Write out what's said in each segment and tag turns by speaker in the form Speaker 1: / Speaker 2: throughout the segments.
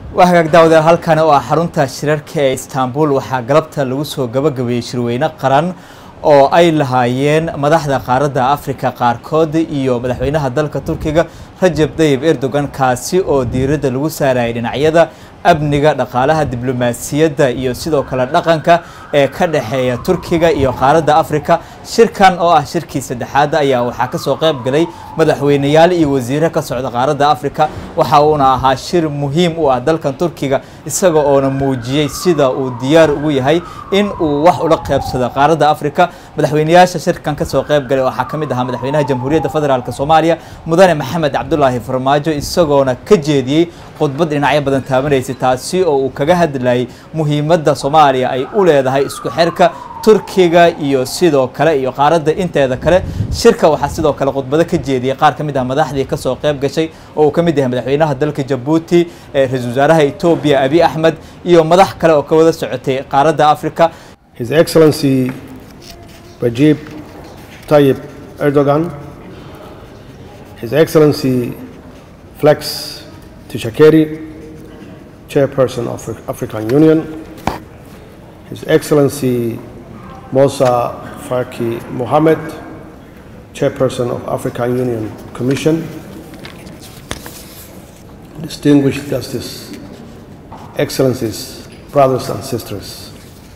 Speaker 1: waa hagaag daawadayaal halkan oo ah xarunta shirarka ee istaanbul waxaa galabta lagu soo gabagabeeyey shirweyne qaran oo ay lahaayeen madaxda qaaradda afrika qaarkood iyo madaxweynaha dalka turkiga rajab dayib erdogan kaasi oo diiradda lagu saarayay dhinacyada amniga dhaqaalaha diblomaasiyadda iyo sidoo kale dhaqanka ee ka dhexeeya turkiga iyo qaaradda afrika shirkan oo ah shirkii saddexaad ayaa waxaa kasoo qayb galay madaxweyneyaal iyo wasiire ka socda qaaradda afrika waxa uuna ahaa shir muhiim u ah dalkan turkiga isaga oona muujiyey sida uu diyaar ugu yahay in uu wax ula qeybsado qaaradda afrika madaxweyneyaasha shirkan kasoo qayb galay waxaa ka mid ahaa madaxweynaha jamhuuriyadda federaalk soomaaliya mudane maxamed cabdulaahi farmaajo isagoona ka jeediyey khudbad dhinacyo badan taabanaysay taasi oo uu kaga hadlayay muhiimadda soomaaliya ay u leedahay isku xirka turkiga iyo sidoo kale iyo qaaradda inteeda kale shirka waxaa sidoo kale khudbado ka jeediyey qaar ka mid ah madaxdii kasoo qayb gashay oo uu ka mid yahay madaxweynaha dalka jabuuti ra-iisul wasaaraha etoobiya abi axmed iyo madax kale oo ka wada socotay qaaradda africa
Speaker 2: His Excellency Recep Tayyip Erdogan, His Excellency Flex Tishakeri, Chairperson of Afri- African Union, His Excellency Mosa Faki Mohammed, Chairperson of African Union Commission, distinguished Justice, Excellencies, brothers and sisters.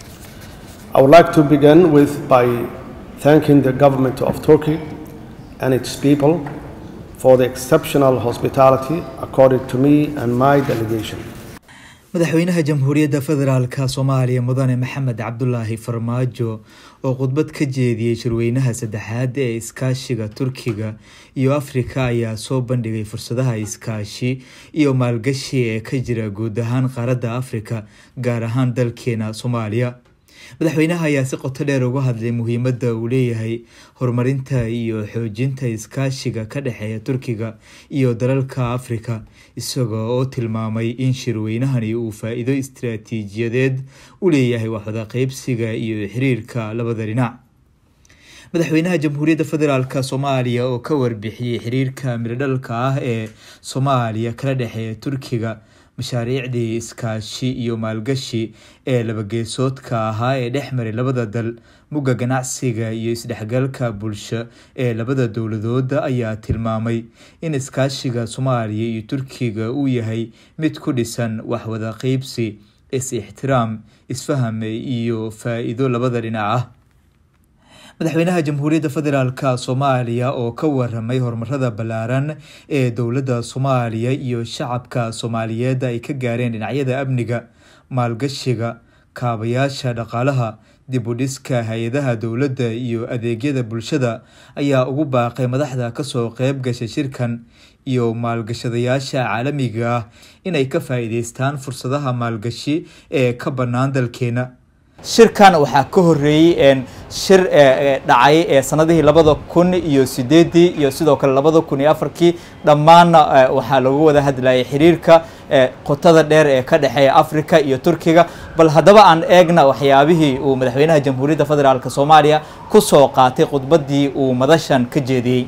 Speaker 2: I would like to begin with by thanking the government of Turkey and its people for the exceptional hospitality accorded to me and my delegation.
Speaker 1: madaxweynaha jamhuuriyadda federaalka soomaaliya mudane maxamed cabdulaahi farmaajo oo khudbad ka jeediyey shirweynaha saddexaad ee iskaashiga turkiga iyo afrika ayaa soo bandhigay fursadaha iskaashi iyo maalgashi ee ka jira guud ahaan qaaradda afrika gaar ahaan dalkeena soomaaliya madaxweynaha ayaa si qoto dheer uga hadlay muhiimadda uu leeyahay horumarinta iyo xoojinta iskaashiga ka dhexeeya turkiga iyo dalalka afrika isaga oo tilmaamay in shirweynahani uu faa-iido istiraatiijiyadeed u leeyahay waxwada qeybsiga iyo xiriirka labada dhinac madaxweynaha jamhuuriyadda federaalk soomaaliya oo ka warbixiyey xiriirka miradhalka ah ee soomaaliya kala dhexeeya turkiga mashaariicdii iskaashi iyo maalgashi ee labageesoodka ahaa ee dhex maray labada dal mugga ganacsiga iyo isdhexgalka bulsho ee labada dowladooda ayaa tilmaamay in iskaashiga soomaaliya iyo turkiga uu yahay mid ku dhisan waxwada qeybsi is-ixtiraam isfaham iyo faa-iido labada dhinac ah madaxweynaha jamhuuriyadda federaalk soomaaliya oo ka waramay horumarada ballaaran ee dowladda soomaaliya iyo shacabka soomaaliyeed ay ka gaareen dhinacyada amniga maalgashiga kaabayaasha dhaqaalaha dib u dhiska hay-adaha dowladda iyo adeegyada bulshada ayaa ugu baaqay madaxda kasoo qeyb gashay shirkan iyo maalgashadayaasha caalamiga ah inay ka faa-iideystaan fursadaha maalgashi ee ka bannaan dalkeena shirkan waxaa ka horeeyey shir dhacay ee sanadihii labada kun iyo sideedii iyo sidoo kale labada kun iyo afarkii dhammaanna waxaa lagu wada hadlayay xiriirka qotada dheer ee ka dhexeeya africa iyo turkiga bal haddaba aan eegna waxyaabihii uu madaxweynaha jamhuuriyadda federaalk soomaaliya ku soo qaatay khudbaddii uu madashan ka jeediyey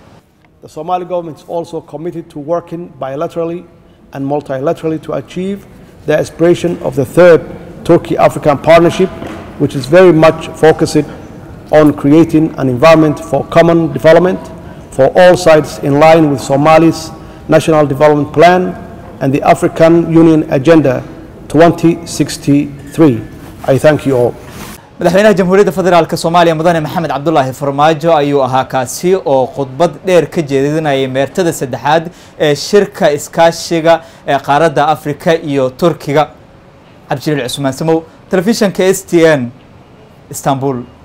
Speaker 2: The Somali government is also committed to working bilaterally and multilaterally to achieve the aspiration of the third Turkey African partnership, which is very much focused on creating an environment for common development for all sides in line with Somali's National Development Plan and the African Union Agenda 2063. I thank you all.
Speaker 1: madaxweynaha jamhuuriyadda federaalk soomaaliya mudane maxamed cabdulaahi farmaajo ayuu ahaa kaasi oo khudbad dheer ka jeedinayay meertada saddexaad ee shirka iskaashiga ee qaaradda afrika iyo turkiga cabdijaliil cusmaan samow telefishanka s t n istanbul